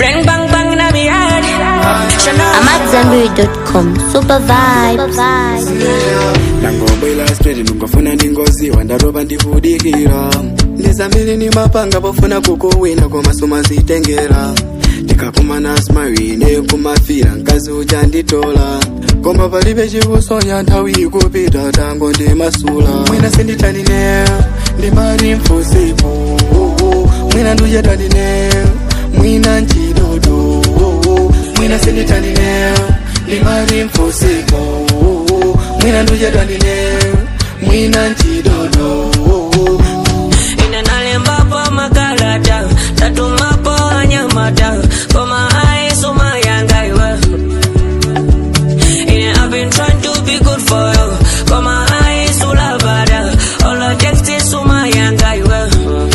Bang bang bang na me head. Chanel. I'm at Zenbury.com. Super vibes. ndangobwela straight ndingofuna ndingoziwa ndaroba ndikudikira ndizambiri ni mapanga pofuna kukuwina komasoma zitengera ndikakumana smarine kumafira mkazi uchanditola komba palibe chikusonya nthawi ikupita tango ndimasula mwina sindithanine ndimali mfusipo mwina ndujathanine mwina nchidodo mwina sindithanine ndimali mfusipo mwina ndujathanine mwina nchidodo Ine nalembapo makalata tatumapo anyamata koma aisuma yangaiwa Ine I've been trying to be good for you koma aisula bada all I text is suma yangaiwa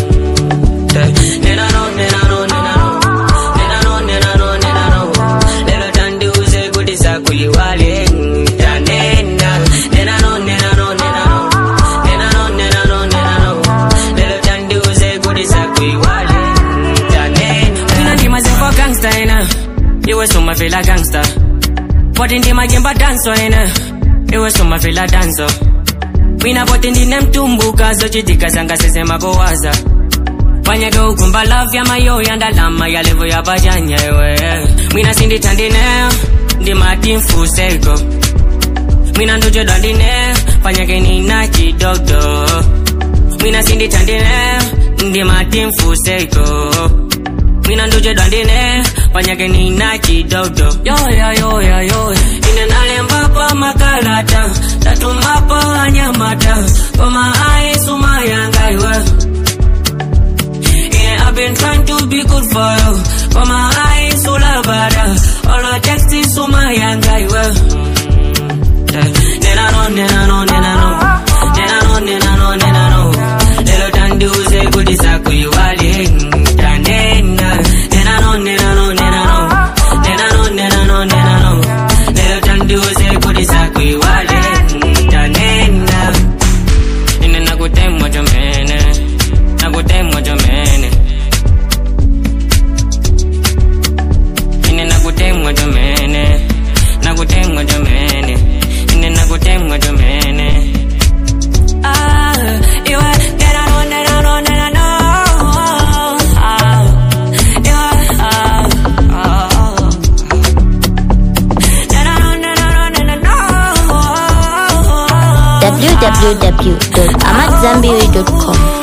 Nena no nena no nena no nena no nena no nena no lelo tandiuze kuti sakuyiwale tanena nena no nena no nena no nena no nena no nena no lelo tandiuze kuti sakuyiwale tanena mina ndimazeko gangsta ena iwe sumavela gangsta poti ndimajemba danso ena iwe sumavela danso mina poti ndine mtumbuka zochitika zanga sezemakowaza Fanyage ukumba love ya mayo ya ndalama ya levo ya bajanya ewe Mina sindithandine ndimati mfuseko Mina ndojoda ndine fanyage nina chidodo Mina sindithandine ndimati mfuseko Mina ndojoda ndine fanyage nina chidodo Yo yo yo yo yo Ine nalembapo makalata Tatumapo anyamata Koma aisuma yangaiwa Yeah, I've been trying to be good for you. But my eyes so bada. All I text is so my young guy. Well, nena no, nena no, nena no. Nena no, nena no, nena no. Lelo tanduze kudisa kuyiwale. Tanena. Nena no, nena no, nena no. Nena no, nena no, nena no. Lelo tanduze kudisa kuyiwale. Tanena. Ine nakutemwa jamene. Nakutemwa jamene. Ine nakutemwa jamene. Nakutemwa jamene. Ine nakutemwa jamene. Ah, iwe nena no nena no nena no. Ah, iwe ah ah. Nena no nena no nena no. www.amatzambiri.com.